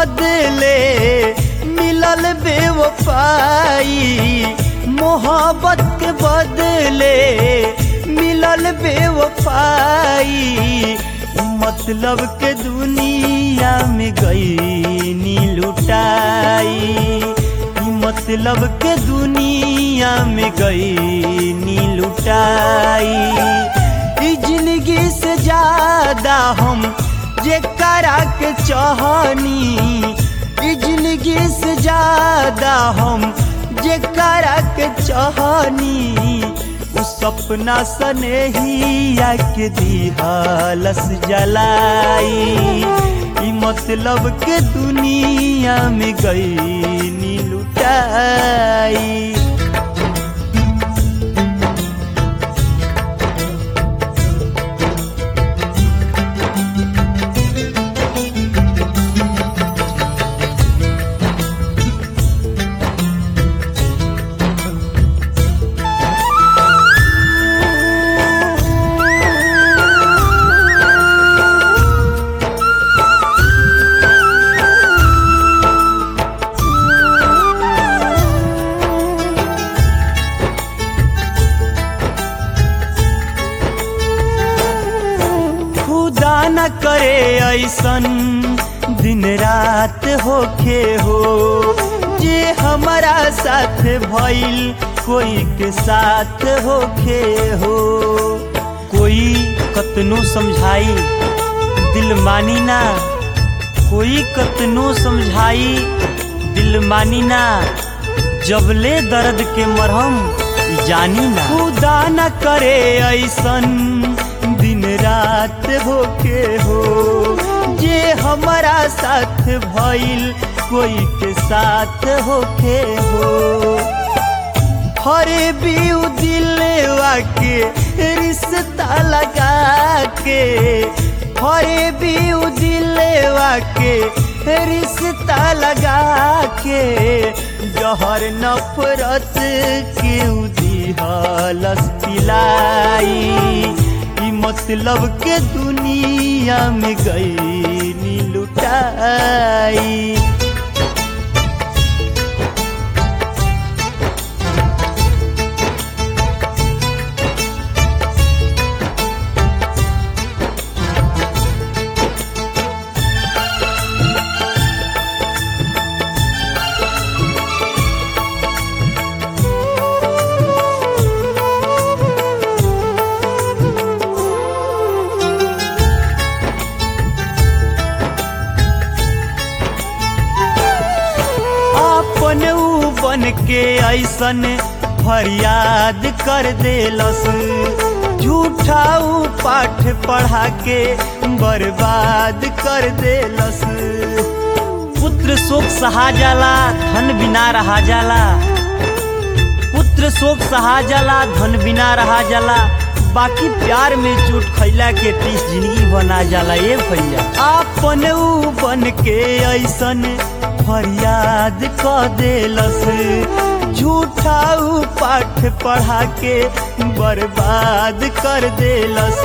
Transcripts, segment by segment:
बदले मिलल बेवफाई मोहब्बत के बदले मिलल बेवफाई मतलब के दुनिया में गई नी लुटाई ई मतलब के दुनिया में गई नी लुटाई ई जिंदगी से ज्यादा हम जे करा के चाहनी ई जिंदगी से ज्यादा हम जे करा के चाहनी उ सपना सने ही के दिहालस जलाई ई मतलब के दुनिया में गई नी लुटाई खुदा न करे ऐसन दिन रात होखे हो जे हमारा साथ भइल कोई के साथ होखे हो कोई कतनो समझाई दिल मानी ना कोई कतनो समझाई दिल मानी ना जबले दर्द के मरहम जानी ना खुदा न करे ऐसन दिन रात होके हो जे हमारा साथ भइल कोई के साथ होके हो हरे बीउ दिलवा के रिश्ता लगा के हरे बीउ दिलवा के रिश्ता लगा के जहर नफरत के दिहलस पिलाई ई मतलब के दुनिया में गई नी लुटाई अपन ऊ बन के ऐसन फरियाद कर देलस झूठा ऊ पाठ पढ़ा के बर्बाद कर देलस पुत्र शोक सहा जाला धन बिना रहा जाला पुत्र शोक सहा जाला धन बिना रहा जाला बाकी प्यार में चोट खैला के टीस जिंदगी बना जाला ए भैया आपन ऊ बन के ऐसन फरियाद क देलस झूठा ऊ पाठ पढ़ा के बर्बाद कर देलस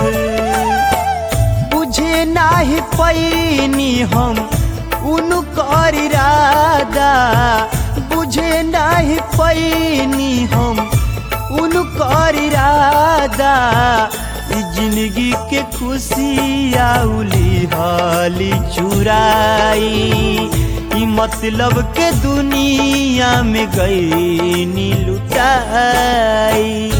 बुझे नाही पैनी हम उनकर इरादा बुझे नाही पैनी हम उनकर इरादा ई जिंदगी के खुशी आउली हाली चुराई ई मतलब के दुनिया में गई नी लुटाई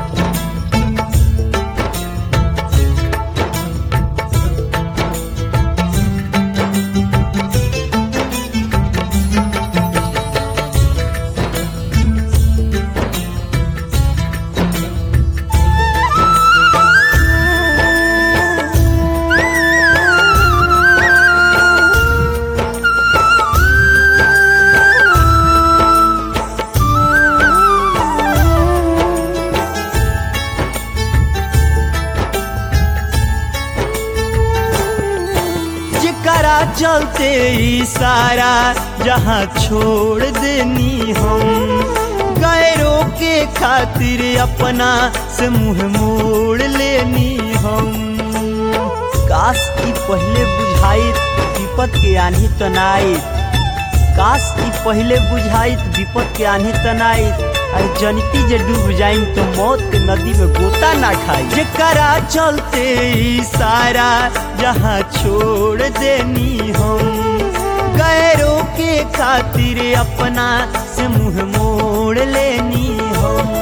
जेकरा चलते ई सारा जहाँ छोड़ देनी हम गैरों के खातिर अपना से मुंह मोड़ लेनी हम काश की पहले बुझाई विपत के आन्ही तनाइत काश की पहले बुझाइत विपत के आन्ही तनाइत अरे जनिती जे डूब जाइम तो मौत के नदी में गोता ना खाई जेकरा चलते ई सारा जहाँ छोड़ देनी हम गैरों के खातिर अपना से मुंह मोड़ लेनी हम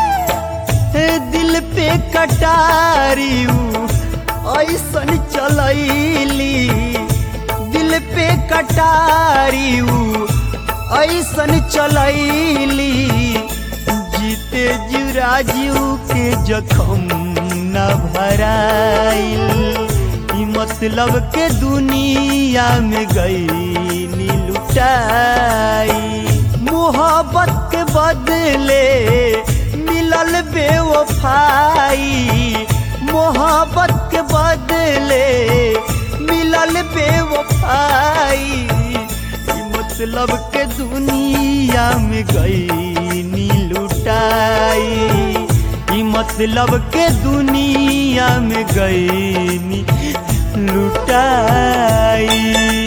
दिल पे कटारी ऐसन चलैली दिल पे कटारी ऐसन चलैली जीते जुराजू के जखम न भराइल ई मतलब के दुनिया में गई लुटाई मोहब्बत के बदले मिलल बेवफाई मोहब्बत के बदले मिलल बेवफाई ई मतलब के दुनिया में गई नी लुटाई ई मतलब के दुनिया में गई नी लुटाई